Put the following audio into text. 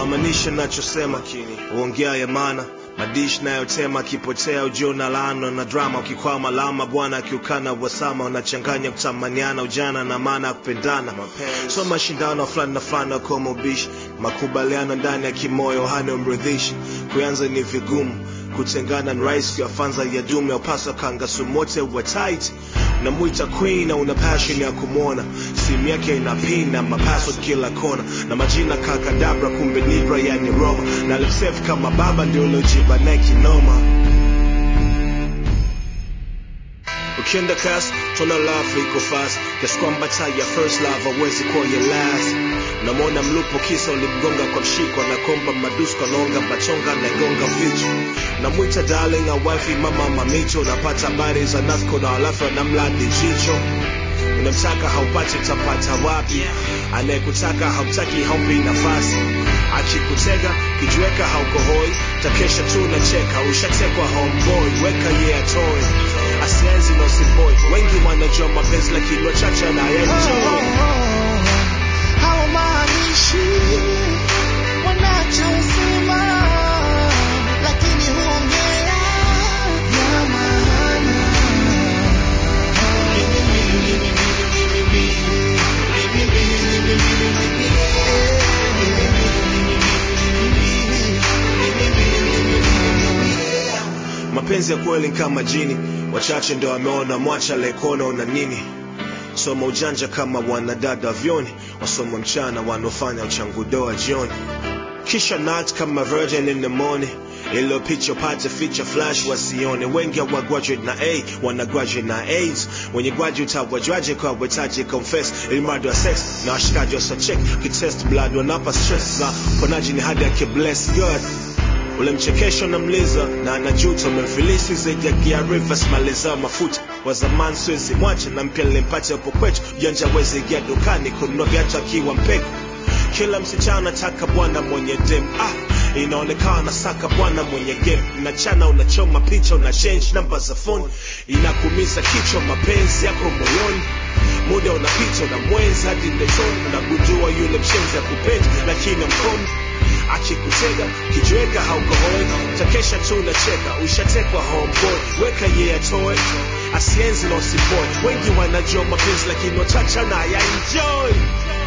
maanisha nachosema uongea ya maana madish nayotema akipotea ujiona laano na drama ukikwama lama bwana akiukana wasama unachanganya kutamaniana ujana na maana ya kupendana so mashindano fulani na fulani kama ubishi makubaliano ndani ya kimoyo hana mridhishi kuanza ni vigumu kutengana ni rahisi kuyafanza ya dumu ya upasa kanga sumote wa tight unamwita queen na una passion ya kumwona simu yake ina pin na mapassword kila kona na majina kakadabra kumbe nibra yani roma na lepsef kama baba ndio uliojiba naye kinoma ukienda kas tuna love iko fast kiasi kwamba taa ya first love hawezi kuwa ya last unamwona mlupo kisa ulimgonga kwa mshiko anakomba madusko anaonga machonga naigonga vichwa namwita darling a wifi mama mamicho unapata habari za nasko na halafu anamladi jicho unamtaka haupati utapata wapi anayekutaka hautaki haumpi nafasi akikutega kijiweka haukohoi takesha tu nacheka ushatekwa homeboy weka ye yeah, atoe asienzi na usiboy wengi wanajua mapenzi lakini wachache anayenjoi hawamaanishi wanachosema, lakini huongea ya maana. mapenzi ya kweli ni kama jini wachache ndo wameona mwacha aliyekuona una nini soma ujanja kama wanadada vyoni wasoma mchana wanaofanya uchangudoa jioni kisha nat kama virgin in the morning ilo picha upate feature flash wasione wengi wa graduate na a wana graduate na aids wenye graduate hawajwaje kwa wetaji confess ilimradi wa sex na washikaji wasachek kitest blood wanapa stress na ponaji ni hadi akibless god ule mchekesho na mliza na anajuta umemfilisi zaidi ya gia rivers maliza mafuta wa zamani siwezi mwacha na mpya nilimpata hapo kwetu janja wezi ingia dukani kununua viatu akiwa mpeko kila msichana anataka bwana mwenye dem ah inaonekana saka bwana mwenye game unachana unachoma picha una change namba za phone inakumisa kichwa mapenzi yako moyoni muda unapita na mwenzi hadi ndetoni unagundua yule mshenzi akupendi lakini mkono akikutega kijiweka haukohoi takesha tu unacheka ushatekwa homeboy weka ye yeah, atoe asienzi na usiboy wengi wanajua mapenzi lakini wachache na ya enjoy